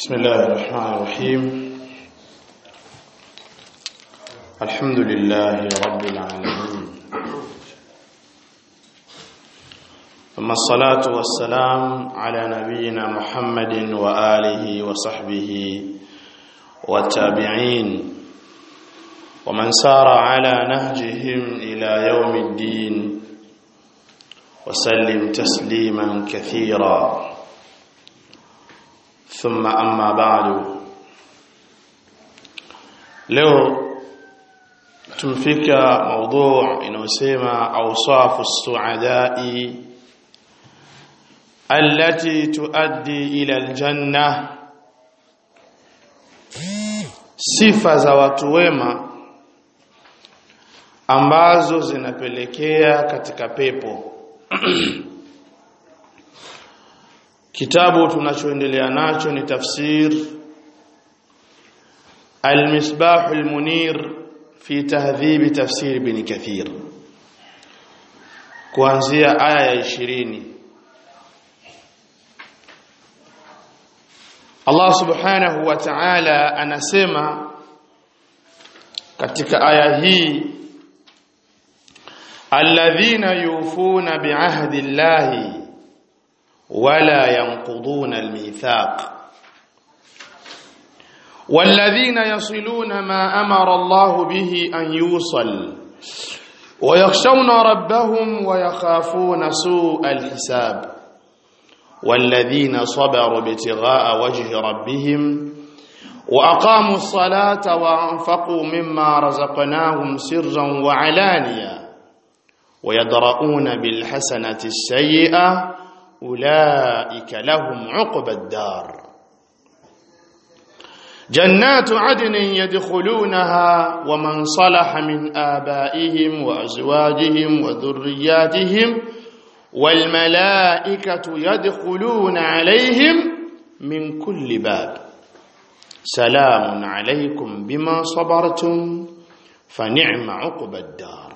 بسم الله الرحمن الرحيم الحمد لله رب العالمين ثم الصلاة والسلام على نبينا محمد وآله وصحبه والتابعين ومن سار على نهجهم إلى يوم الدين وسلم تسليما كثيرا ثم أما بعد leo tumfika موضوع inayosema awsafu as-su'ada'i allati tuaddi ila al-janna sifa za watu wema ambazo zinapelekea katika pepo kitabu tunachoendelea nacho ni tafsir al-misbah al-munir fi tahdhib tafsir ibn kathir kuanzia aya ya 20 Allah subhanahu wa ta'ala anasema katika aya hii alladhina yufuna bi'ahdi Allahi ولا ينقضون الميثاق والذين يصلون ما أمر الله به أن يوصل ويخشون ربهم ويخافون سوء الحساب والذين صبروا ابتغاء وجه ربهم وأقاموا الصلاة وأنفقوا مما رزقناهم سرا وعلانيا ويدرؤون بالحسنة السيئة أولئك لهم عقبى الدار جنات عدن يدخلونها ومن صلح من آبائهم وأزواجهم وذرياتهم والملائكة يدخلون عليهم من كل باب سلام عليكم بما صبرتم فنعم عقبى الدار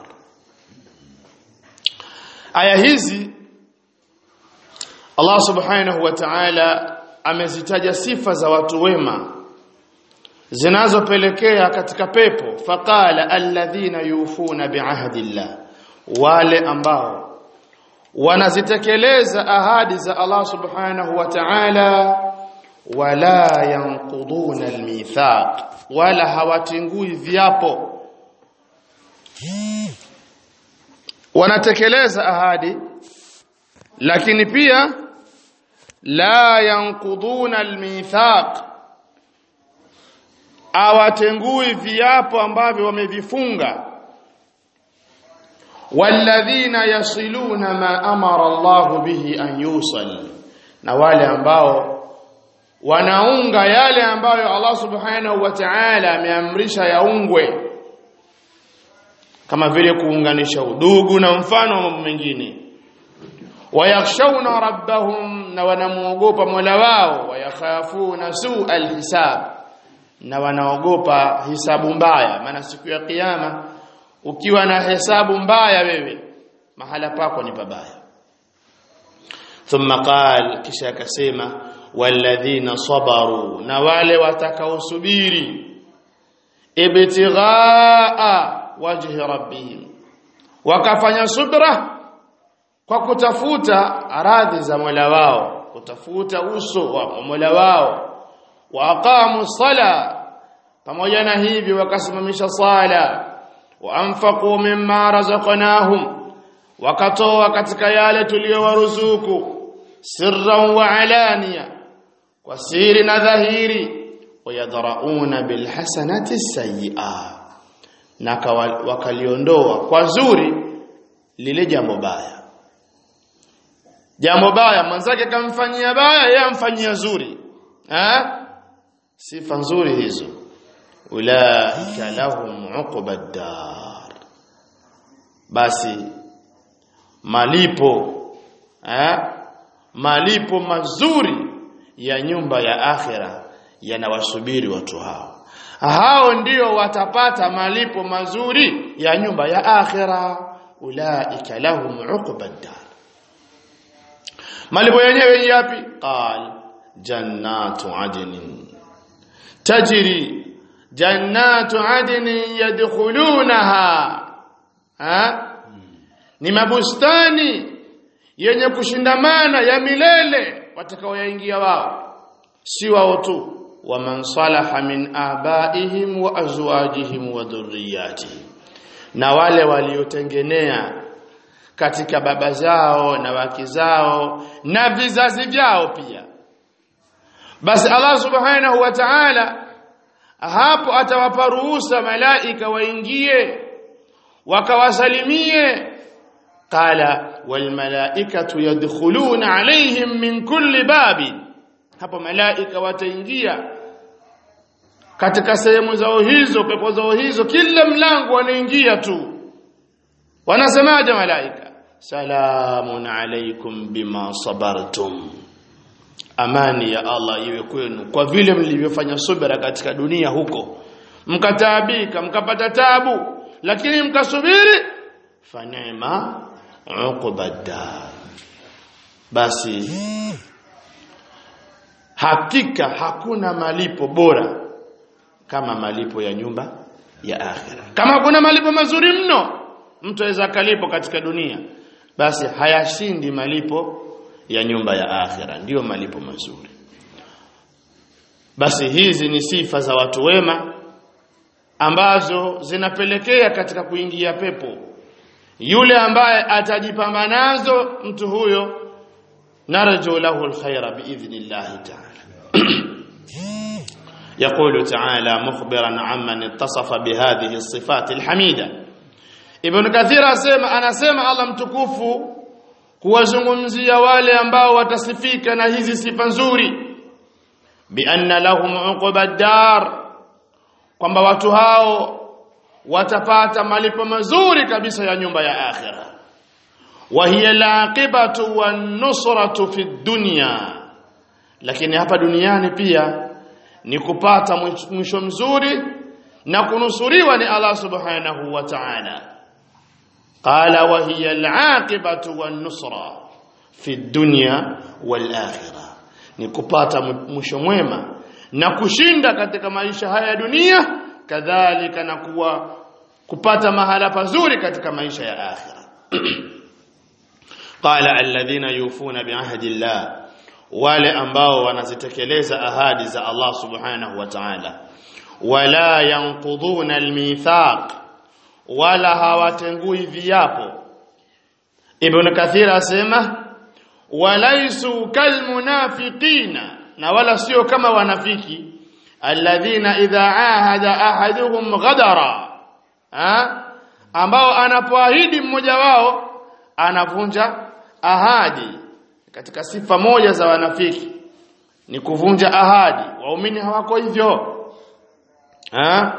آية hizi Allah subhanahu wa ta'ala amezitaja sifa za watu wema zinazopelekea katika pepo faqala alladhina yufuna bi'ahdillah wale ambao wanazitekeleza ahadi za Allah subhanahu wa ta'ala wala yanquduna almithaq wala hawatingui viapo wanatekeleza ahadi lakini pia la yanquduna almithaq awatengui viapo ambavyo wamevifunga walladhina yasiluna ma amara Allah bihi an yusal na wale ambao wanaunga yale ambayo Allah subhanahu wa ta'ala ameamrisha yaungwe kama vile kuunganisha udugu na mfano wa mambo mengine wayakhshawna rabbahum na wanamuogopa Mola wao wayakhafuna su alhisab na wanaogopa hisabu mbaya maana siku ya kiyama ukiwa na hesabu mbaya wewe mahala pako ni pabaya thumma qal kisha akasema walladhina sabaru na wale watakaosubiri ibtighaa wajhi rabbihim wakafanya subra kwa kutafuta radhi za Mola wao kutafuta uso wa Mola wao wa aqamu sala pamoja na hivi wakasimamisha sala wa anfaqu mimma razaqnahum wakatoa katika yale tuliyowaruzuku sirran wa alania kwa siri na dhahiri wayadrauna bilhasanati sayyi'a na wakaliondoa kwa zuri lile jambo baya jambo baya mwanzake kamfanyia baya yeye amfanyia zuri eh sifa nzuri hizo ulaika lahum uqbad dar basi malipo eh malipo mazuri ya nyumba ya akhira yanawasubiri watu hao hao ndio watapata malipo mazuri ya nyumba ya akhira ulaika lahum uqbad dar malipo yenyewe yapi qal jannatu adnin tajri jannatu adnin yadkhulunaha ha ni mabustani yenye kushindamana ya milele watakaoyaingia wao si wao tu wa man salaha min abaihim wa azwajihim wa dhurriyyatihim na wale waliotengenea katika baba zao na wake zao na vizazi vyao pia basi Allah subhanahu wa ta'ala hapo atawapa ruhusa malaika waingie wakawasalimie qala wal malaikatu yadkhuluna alaihim min kulli babi hapo malaika wataingia katika sehemu zao hizo pepo zao hizo kila mlango wanaingia tu wanasemaje malaika salamun alaikum bima sabartum amani ya Allah iwe kwenu kwa vile mlivyofanya subira katika dunia huko mkataabika mkapata tabu lakini mkasubiri fanema uqbadar basi hakika hakuna malipo bora kama malipo ya nyumba ya akhira kama kuna malipo mazuri mno mtu aweza kalipo katika dunia basi hayashindi malipo ya nyumba ya akhira ndiyo malipo mazuri basi hizi ni sifa za watu wema ambazo zinapelekea katika kuingia pepo yule ambaye atajipamba nazo mtu huyo narju lahu alkhaira biidhnillah ta'ala يقول تعالى مخبرا عمن اتصف بهذه الصفات الحميده ابن كثير asema anasema Allah mtukufu kuwazungumzia wale ambao watasifika na hizi sifa nzuri bi anna lahum uqba dar kwamba watu hao watapata malipo mazuri kabisa ya nyumba ya akhira wa hiya laqibatu wan nusratu fi dunya lakini hapa duniani pia ni kupata mwisho mzuri na kunusuriwa ni Allah subhanahu wa ta'ala qala wa hiya al-aqibatu wan-nusra fi dunya wal-akhirah ni kupata mwisho mwema na kushinda katika maisha haya ya dunia kadhalika na kuwa kupata mahala pazuri katika maisha ya akhira qala alladhina yufuna bi'ahdi Allah wale ambao wanazitekeleza ahadi za Allah subhanahu wa ta'ala wala yanqudhuna almithaq wala hawatengui viapo ibn kathir asema walaisu kalmunafiqina na wala sio kama wanafiki alladhina idha ahada ahaduhum ghadara ha? ambao anapoahidi mmoja wao anavunja ahadi katika sifa moja za wanafiki ni kuvunja ahadi waumini hawako hivyo ha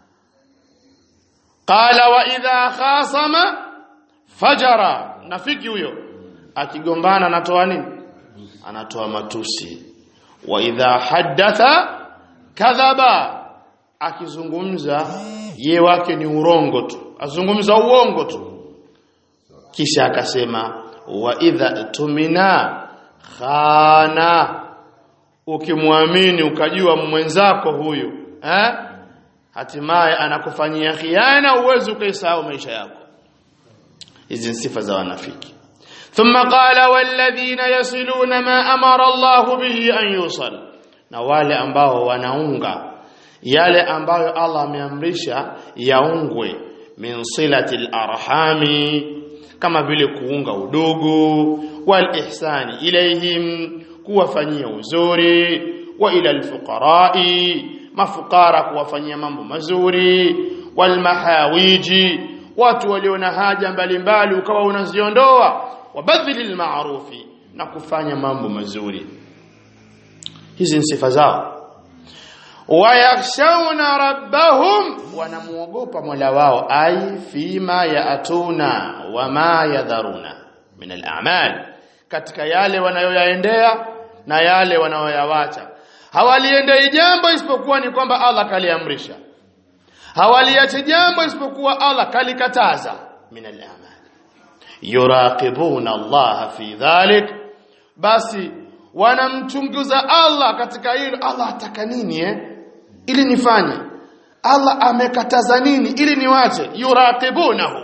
qala wa idha khasama fajara nafiki huyo akigombana anatoa nini anatoa matusi wa idha haddatha kadhaba akizungumza ye wake ni urongo tu azungumza uongo tu kisha akasema wa idha tumina khana ukimwamini ukajua mwenzako huyu eh hatimaye anakufanyia khiana uwezi ukaisahau maisha yako hizi sifa za wanafiki thumma qala walladhina yasiluna ma amara Allah bihi an yusal na wale ambao wanaunga yale ambayo Allah ameamrisha yaungwe min silatil arhami kama vile kuunga udugu wal ihsani ilayhim kuwafanyia uzuri wa ila alfuqarai mafukara kuwafanyia mambo mazuri wal mahawiji watu walio na haja mbalimbali ukawa unaziondoa wabadhilil ma'rufi na kufanya mambo mazuri hizi ni sifa zao wayakhshawna rabbahum wanamuogopa Mola wao ai fima yaatuna wama yadharuna min al-a'mal katika yale wanayoyaendea na yale wanayoyawacha hawaliendei jambo isipokuwa ni kwamba Allah kaliamrisha hawaliache jambo isipokuwa Allah kalikataza min al-a'mal yuraqibuna Allah fi dhalik basi wanamchunguza Allah katika hilo Allah ataka nini eh ili nifanye Allah amekataza nini ili niwache yuraqibunahu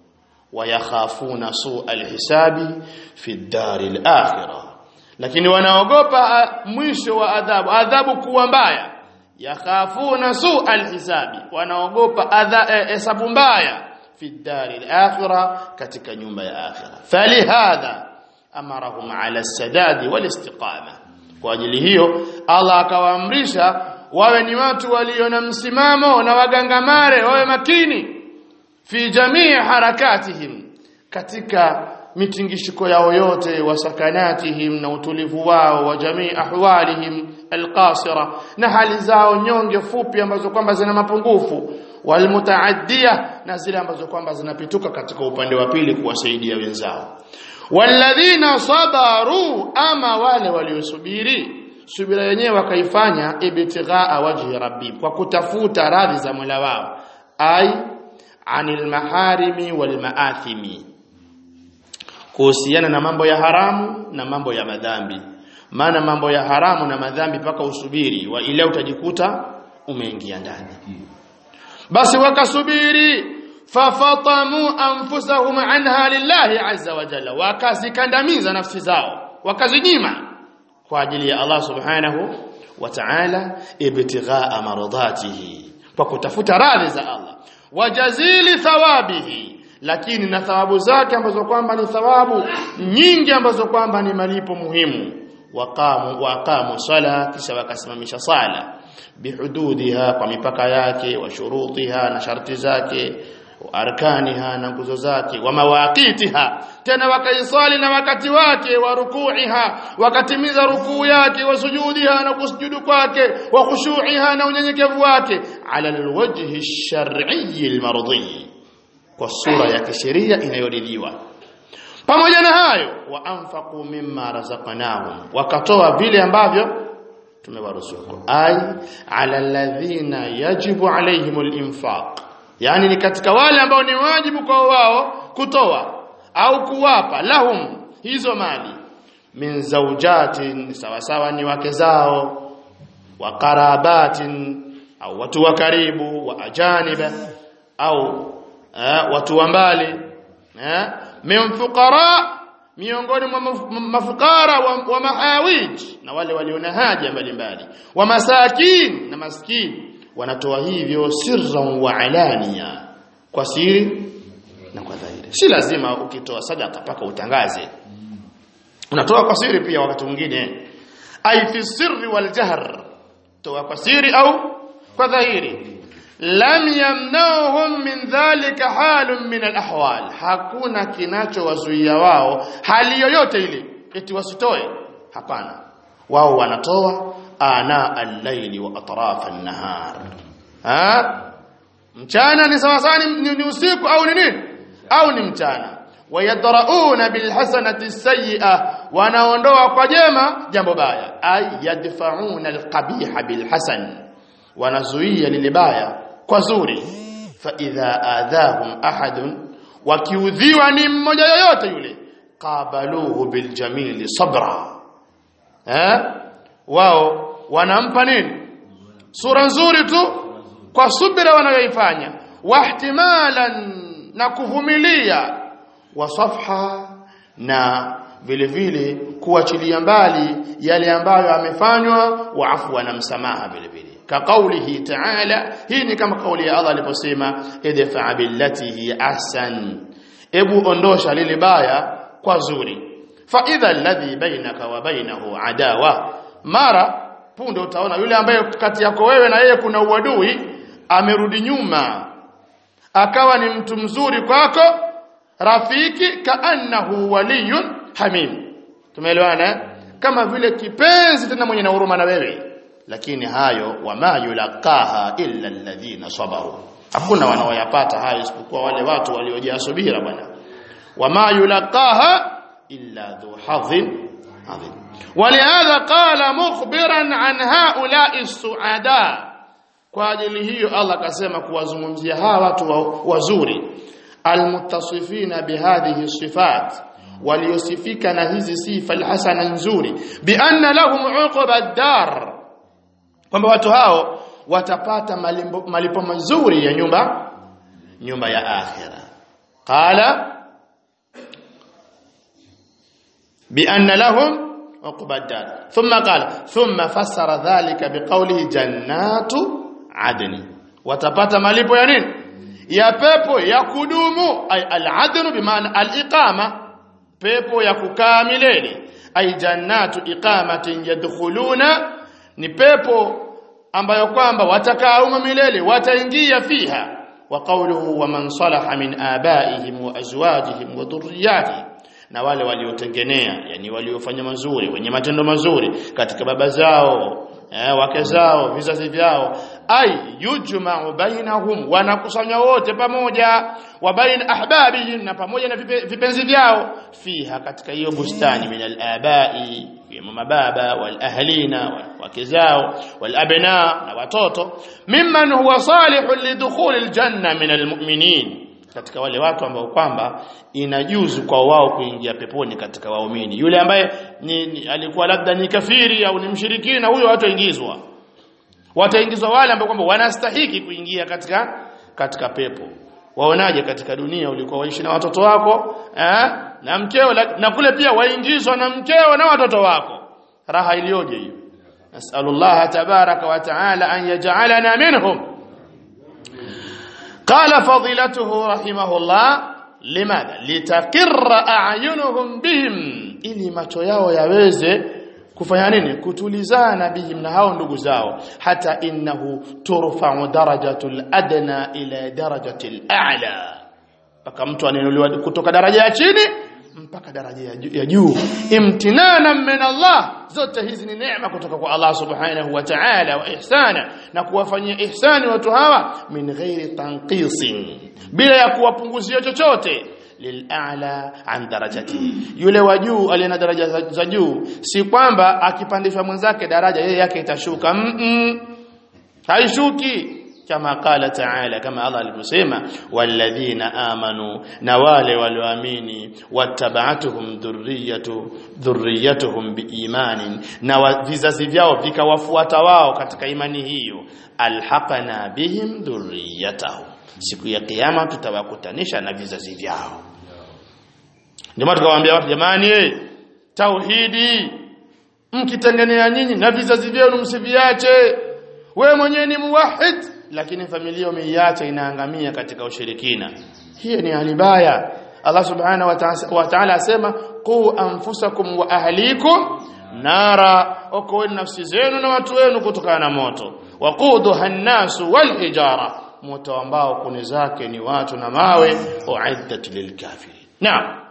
wayakhafuna su'a alhisabi fi ad-dari al-akhirah lakini wanaogopa mwisho wa adhabu adhabu kuwa mbaya yakhafuna su'a alhisabi wanaogopa hesabu e, mbaya fi ad-dari al-akhirah katika nyumba ya akhirah falihadha amarahum ala as-sadad wal-istiqama kwa ajili hiyo Allah akawaamrisha wawe ni watu walio na msimamo na wagangamare wawe makini fi jamii harakatihim katika mitingishiko yao yote wa sakanatihim na utulivu wao wa jamii ahwalihim alqasira na hali zao nyonge fupi ambazo kwamba zina mapungufu walmutaaddia na zile ambazo kwamba zinapituka katika upande wa pili kuwasaidia wenzao walladhina sabaru ama wale waliosubiri subira yenyewe wakaifanya ibtighaa wajhi rabbi kwa kutafuta radhi za Mola wao ai anil maharimi wal maathimi kuhusiana na mambo ya haramu na mambo ya madhambi maana mambo ya haramu na madhambi paka usubiri wa ile utajikuta umeingia ndani basi wakasubiri fafatamu anfusahum anha lillahi azza wa jalla wakazikandamiza nafsi zao wakazinyima kwa ajili ya Allah subhanahu wa ta'ala ibtighaa maradhatihi kwa kutafuta radhi za Allah wajazili thawabihi lakini na thawabu zake ambazo kwamba ni thawabu nyingi ambazo kwamba ni malipo muhimu waqamu waqamu sala kisha wakasimamisha sala bihududiha kwa mipaka yake wa shurutiha na sharti zake arkaniha na nguzo zake wa mawaqitiha tena wakaisali na wakati wake wa rukuiha wakatimiza rukuu yake wa sujudiha na kusujudu kwake wa khushu'iha na unyenyekevu wake ala alwajhi ash-shar'i al-mardi kwa sura ya kisheria inayoridhiwa pamoja na hayo wa anfaqu mimma razaqnahum wakatoa vile ambavyo tumewaruzuku ay ala alladhina yajibu alaihim al-infaq yani ni katika wale ambao ni wajibu kwa wao kutoa au kuwapa lahum hizo mali min zawjatin sawa sawa ni wake zao wa qarabatin au watu wa karibu wa ajaniba au eh, watu wa mbali eh, min fuqara miongoni mwa mafukara wa, wa mahawij na wale walio na haja mbalimbali wa masakin na maskini wanatoa hivyo sirran wa alania kwa siri na kwa dhahiri si lazima ukitoa sadaka paka utangaze unatoa kwa siri pia wakati mwingine ai fi sirri wal jahr toa kwa siri au kwa dhahiri lam yamnauhum min dhalika halun min al ahwal hakuna kinachowazuia wao hali yoyote ile eti wasitoe hapana wao wanatoa ana al-layli wa atraf an-nahar ha mchana ni sawa sawa ni, ni usiku au ni nini au ni mchana wayadrauna bilhasanati sayyi'a wanaondoa kwa jema jambo baya ay yadfa'una alqabiha bilhasan wanazuia lile baya kwa zuri fa idha adahum ahadun wakiudhiwa ni mmoja yoyote yule qabaluhu biljamili sabra eh wao wanampa nini sura nzuri tu kwa subira wanayoifanya wahtimalan na kuvumilia wasafha na vile vile kuachilia mbali yale ambayo amefanywa wa afwa na msamaha vile vile ka kaulihi ta'ala hii ni kama kauli ya Allah aliposema idfa billati hi ahsan ebu ondosha lile baya kwa zuri fa idha alladhi bainaka wa bainahu adawa mara punde utaona yule ambaye kati yako wewe na yeye kuna uadui amerudi nyuma akawa ni mtu mzuri kwako rafiki kaannahu waliyun hamim tumeelewana kama vile kipenzi tena mwenye na huruma na wewe lakini hayo wama yulaqaha illa alladhina sabaru hakuna wanaoyapata hayo isipokuwa wale watu waliojaa subira bwana wama yulaqaha illa dhu hadhin adhim ولهذا قال مخبرا عن هؤلاء السعداء kwa ajili hiyo Allah akasema kuwazungumzia hawa watu wazuri almuttasifina bihadhihi sifat waliosifika na hizi sifa alhasana nzuri bi anna lahum uqba ad-dar kwamba watu hao watapata malipo, malipo mazuri ya nyumba nyumba ya akhira qala bi anna lahum uqba ad-dar thumma qala thumma fassara dhalika biqawlihi jannatu adni watapata malipo ya nini ya pepo ya kudumu ay al-adnu bimaana al-iqama pepo ya kukaa milele ay jannatu iqamatin yadkhuluna ni pepo ambayo kwamba watakaa humo milele wataingia fiha wa qawluhu wa man salaha min abaihim wa azwajihim wa dhurriyyatihim na wale waliotengenea yani waliofanya mazuri wenye matendo mazuri katika baba zao eh, wake zao vizazi vyao ay yujma'u bainahum wanakusanywa wote pamoja wa bain ahbabihim na pamoja na vipe, vipenzi vyao fiha katika hiyo bustani min al-abai ya mababa wal ahlina wake zao wal abna na watoto mimman huwa salihun lidukhul al-janna min al-mu'minin katika wale watu ambao kwamba inajuzu kwa wao kuingia peponi katika waumini yule ambaye ni, ni, alikuwa labda ni kafiri au ni mshirikina huyo wataingizwa wataingizwa wale ambao kwamba wanastahiki kuingia katika katika pepo waonaje katika dunia ulikuwa waishi na watoto wako eh? na mkeo na kule pia waingizwa na mkeo na watoto wako raha iliyoje hiyo nasallallahu tabaraka wa taala an yaj'alana minhum قال فضيلته رحمه الله لماذا لتقر اعينهم بهم ili macho yao yaweze kufanya nini kutulizana bihim na hao ndugu zao hata innahu turfa'u darajatul adna ila darajatil a'la mpaka mtu aninuliwa kutoka daraja ya chini mpaka daraja ya juu imtinana min Allah zote hizi ni neema kutoka kwa Allah subhanahu wa ta'ala wa ihsana na kuwafanyia ihsani watu hawa min ghairi tanqisin bila ya kuwapunguzia chochote lil'ala an darajati yule wa juu aliye na daraja za juu si kwamba akipandishwa mwenzake daraja yeye yake itashuka mm -mm. haishuki kama qala ta'ala kama Allah alivyosema walladhina amanu na wale walioamini wattaba'atuhum dhurriyyatu dhurriyyatuhum biimanin na vizazi vyao vikawafuata wao katika imani hiyo alhaqana bihim dhurriyyatahum siku ya kiyama tutawakutanisha na vizazi vyao ndio maana tukawaambia watu jamani eh tauhidi mkitengenea nyinyi na vizazi vyenu msiviache wewe mwenyewe ni muwahid lakini familia umeiacha inaangamia katika ushirikina hiyo ni alibaya Allah subhanahu wa ta'ala asema qu anfusakum wa ahlikum nara okoeni nafsi zenu na watu wenu kutokana na moto waquduha an-nasu wal hijara moto ambao kuni zake ni watu na mawe uiddat lilkafirin naam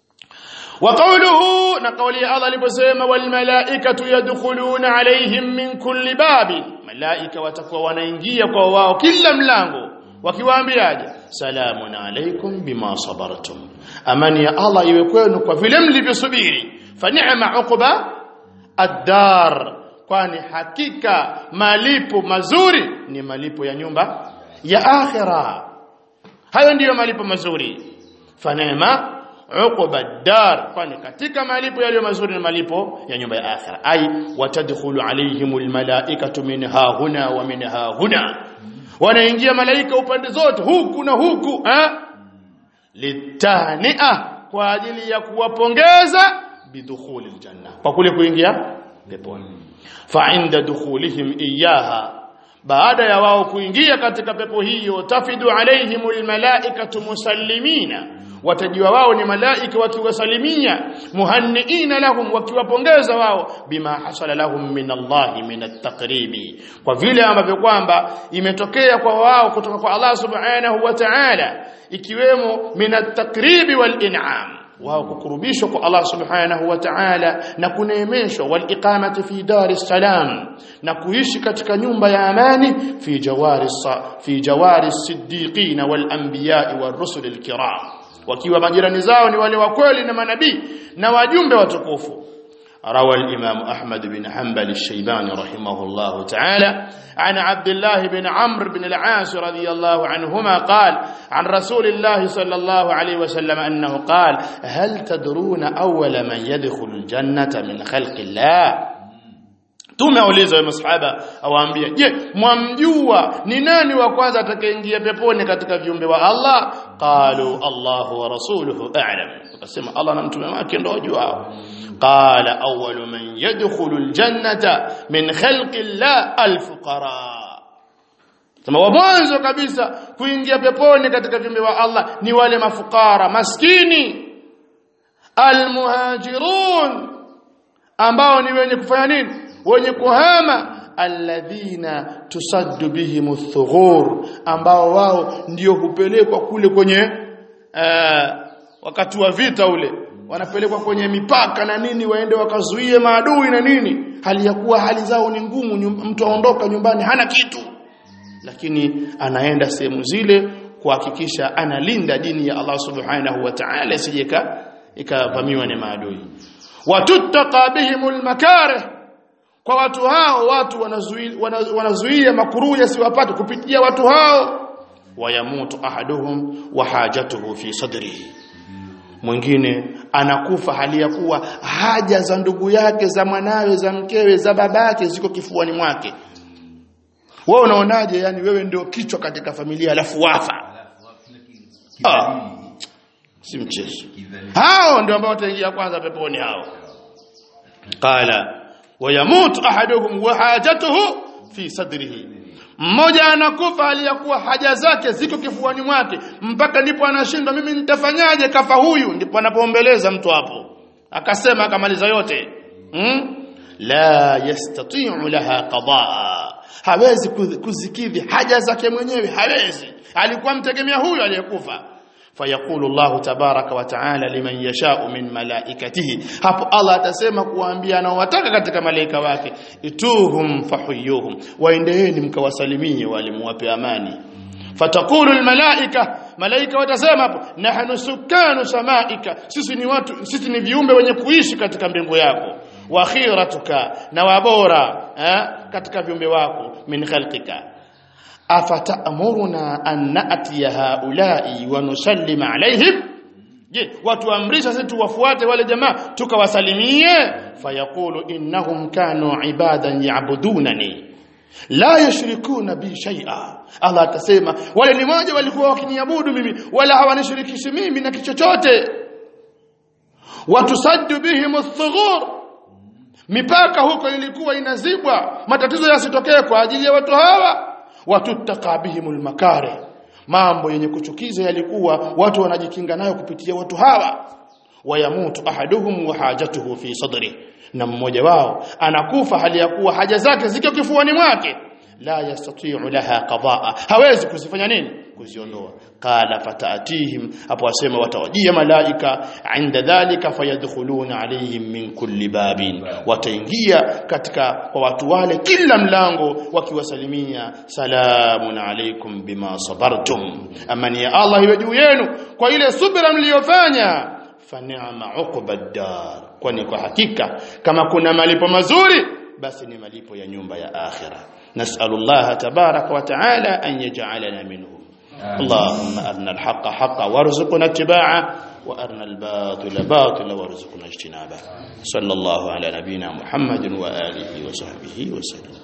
وقوله نقولي الله aliposema walmalaikatu yadkhuluna alaihim min kulli babi malaika watakuwa wanaingia kwa wao kila mlango wakiwaambiaje salamun alaikum bima sabartum amani ya Allah iwe kwenu kwa vile mlivyosubiri fa ni'ma uqba ad-dar kwani hakika malipo mazuri ni malipo ya nyumba ya akhira hayo ndiyo malipo mazuri fa ni'ma uqba dar kwani katika malipo yaliyo mazuri ni malipo ya nyumba ya akhira ai watadkhulu alaihimul malaikatu minha huna wa minha huna wanaingia malaika upande zote huku na huku ha litania kwa ajili ya kuwapongeza bidukhuli aljanna kwa kule kuingia peponi fa inda dukhulihim iyaha baada ya wao kuingia katika pepo hiyo tafidu alaihimul malaikatu musallimina watajiwa wao ni malaika wakiwasalimia muhanniina lahum wakiwapongeza wao bima hasala lahum min Allah min at-taqribi kwa vile ambavyo kwamba imetokea kwa wao kutoka kwa Allah subhanahu wa ta'ala ikiwemo min at-taqribi wal in'am wao kukurubishwa kwa Allah subhanahu wa ta'ala na kuneemeshwa wal iqamati fi dar salam na kuishi katika nyumba ya amani fi jawari fi jawari siddiqina wal anbiya wal rusul al kiram wakiwa majirani zao ni wale wa kweli na manabii na wajumbe watukufu روى الإمام أحمد بن حنبل الشيباني رحمه الله تعالى عن عبد الله بن عمرو بن العاص رضي الله عنهما قال عن رسول الله صلى الله عليه وسلم أنه قال هل تدرون أول من يدخل الجنة من خلق الله tumeulizwa masahaba awaambia je mwamjua ni nani wa kwanza atakayeingia peponi katika viumbe wa Allah qalu Allahu wa rasuluhu a'lam akasema Allah na mtume wake ndio wajuao qala awwalu man yadkhulu aljannata min khalqi Allah alfuqara Sema wa mwanzo kabisa kuingia peponi katika viumbe wa Allah ni wale mafukara maskini almuhajirun ambao ni wenye kufanya nini wenye kuhama alladhina tusaddu bihim thughur ambao wao ndio hupelekwa kule kwenye uh, wakati wa vita ule wanapelekwa kwenye mipaka na nini waende wakazuie maadui na nini hali ya kuwa hali zao ni ngumu nyum, mtu aondoka nyumbani hana kitu lakini anaenda sehemu zile kuhakikisha analinda dini ya Allah subhanahu wa ta'ala isijeka ikavamiwa na maadui watuttaqa bihimul makarih kwa watu hao watu wanazuia wanazuia makuruu yasiwapate kupitia watu hao wayamutu ahaduhum wa hajatuhu fi sadrihi mwingine anakufa hali ya kuwa haja za ndugu yake za mwanawe za mkewe za babake ziko kifuani mwake wewe unaonaje yani wewe ndio kichwa katika familia alafu wafa ah, si mchezo hao ndio ambao wataingia kwanza peponi hao qala wayamut ahaduhum wa hajatuhu fi sadrihi mmoja anakufa aliyakuwa haja zake ziko kifuani mwake mpaka ndipo anashindwa mimi nitafanyaje kafa huyu ndipo anapoombeleza mtu hapo akasema akamaliza yote hmm? la yastati'u laha qadaa hawezi kuzikidhi haja zake mwenyewe hawezi alikuwa mtegemea huyu aliyekufa فيقول الله تبارك وتعالى لمن يشاء من ملائكته hapo Allah atasema kuwaambia anaowataka katika malaika wake ituhum fahuyuhum waendeeni mkawasalimie walimuwape amani fatakulu almalaika malaika watasema hapo nahnu sukanu samaika sisi ni watu sisi ni viumbe wenye kuishi katika mbingu yako wa khiratuka na wabora eh, katika viumbe wako min khalqika afatamuruna an na'tiya haula'i wa nusallima alaihim je watu amrisha sisi tuwafuate wale jamaa tukawasalimie fayaqulu innahum kanu ibadan ya'budunani la yushrikuna bi shay'a Allah atasema wale ni moja walikuwa wakiniabudu mimi wala hawanishirikishi mimi na kichochote watusaddu bihim ath-thughur mipaka huko ilikuwa inazibwa matatizo yasitokee kwa ajili ya watu hawa watuttaka bihimul makare mambo yenye kuchukiza yalikuwa watu wanajikinga nayo kupitia watu hawa wayamutu ahaduhum wa hajatuhu fi sadri na mmoja wao anakufa hali ya kuwa haja zake ziko kifuani mwake la yastati'u laha qadaa hawezi kuzifanya nini kuziondoa qala fataatihim hapo asema watawajia malaika inda dhalika fayadkhuluna alayhim min kulli babin wataingia katika kwa watu wale kila mlango wakiwasalimia salamun alaykum bima sabartum amani ya Allah iwe juu yenu kwa ile subira mliyofanya fanima uqba dar kwani kwa hakika kama kuna malipo mazuri basi ni malipo ya nyumba ya akhirah نسأل الله تبارك وتعالى أن يجعلنا منهم اللهم أرنا الحق حقا وارزقنا اتباعه وأرنا الباطل باطلا وارزقنا اجتنابه صلى الله على نبينا محمد وآله وصحبه وسلم